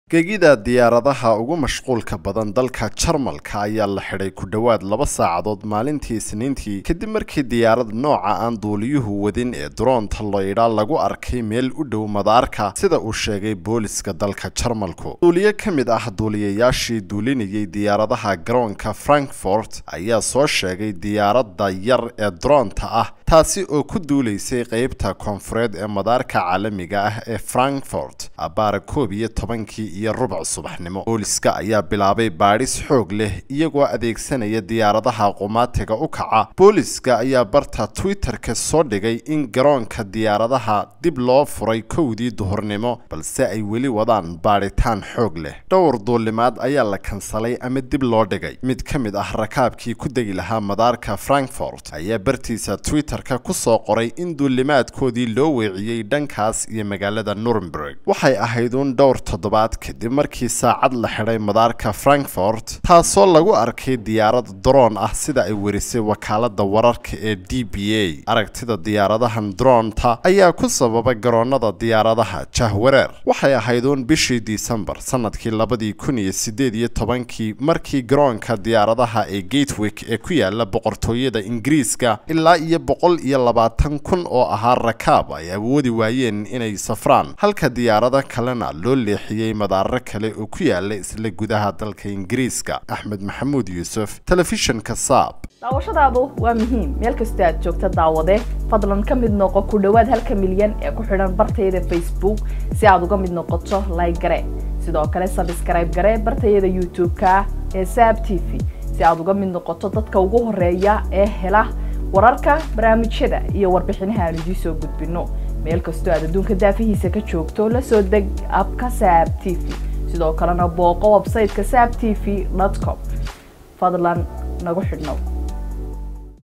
gegida diyaaradaha ugu mashquulka badan dalka jarmalka ayaa la xidhay ku dhowaad laba saacadood maalintii isniintii kadib markii diyaarad nooca aan duuliyuhu wadin ee duroonta loydha lagu arkay meel u dhow madaarka sida uu sheegay booliska dalka jarmalku duuliye ka mid ah duuliyayaashii duulinayay diyaaradaha garoonka frankfort ayaa soo sheegay diyaaradda yar ee duroonta ah taasi oo ku duulaysay qeybta koonfureed ee madaarka caalamiga ah ee frankfort abaara koob iyo tobankii iyo rubuc subaxnimo booliska ayaa bilaabay baadhis xoog leh iyagoo adeegsanaya diyaaradaha qumaatiga u kaca booliska ayaa barta twitter-ka soo dhigay in garoonka diyaaradaha dib loo furay kowdii duhurnimo balse ay weli wadaan baadhitaan xoog leh dhowr duulimaad ayaa la kansalay ama dib loo dhigay mid ka mid ah rakaabkii ku degi lahaa madaarka frankfort ayaa bartiisa twitter-ka ku soo qoray in duulimaadkoodii loo weeciyey dhankaas iyo magaalada nuremberg waxay ahayd uun dhowr toddobaad kadib markii saacad la xidhay madaarka frankfort taasoo lagu arkay diyaarad daroon ah sida ay werisay wakaalada wararka ee d b a aragtida diyaaradahan droonta ayaa ku sababa garoonada diyaaradaha jahwareer waxay ahayd uun bishii disembar sanadkii labadii kun iyo sideed iyo tobankii markii garoonka diyaaradaha ee gatewick ee ku yaala boqortooyada ingiriiska ilaa iyo boqol iyo labaatan kun oo ahaa rakaab ay awoodi waayeen inay safraan halka diyaarado kalena loo leexiyey madaaro kale oo ku yaala isla gudaha dalka ingiriiska axmed maxamuud yuusuf telefishinka saab daawashadaadu waa muhiim meel kastoo aad joogta daawade fadlan ka mid noqo ku dhowaad halka milyan ee ku xidhan bartayada facebook si aad uga mid noqoto like gare sidoo kale sabskrayb gare bartayada youtube-ka ee saab t v si aad uga mid noqoto dadka ugu horeeya ee hela wararka barnaamijyada iyo warbixinaha aan idiin soo gudbino meel kastoo aad adduunka daafihiisa ka joogto la soo deg abka saab t v sidoo kalena booqo websayteka saab t v com fadlan nagu xidhnow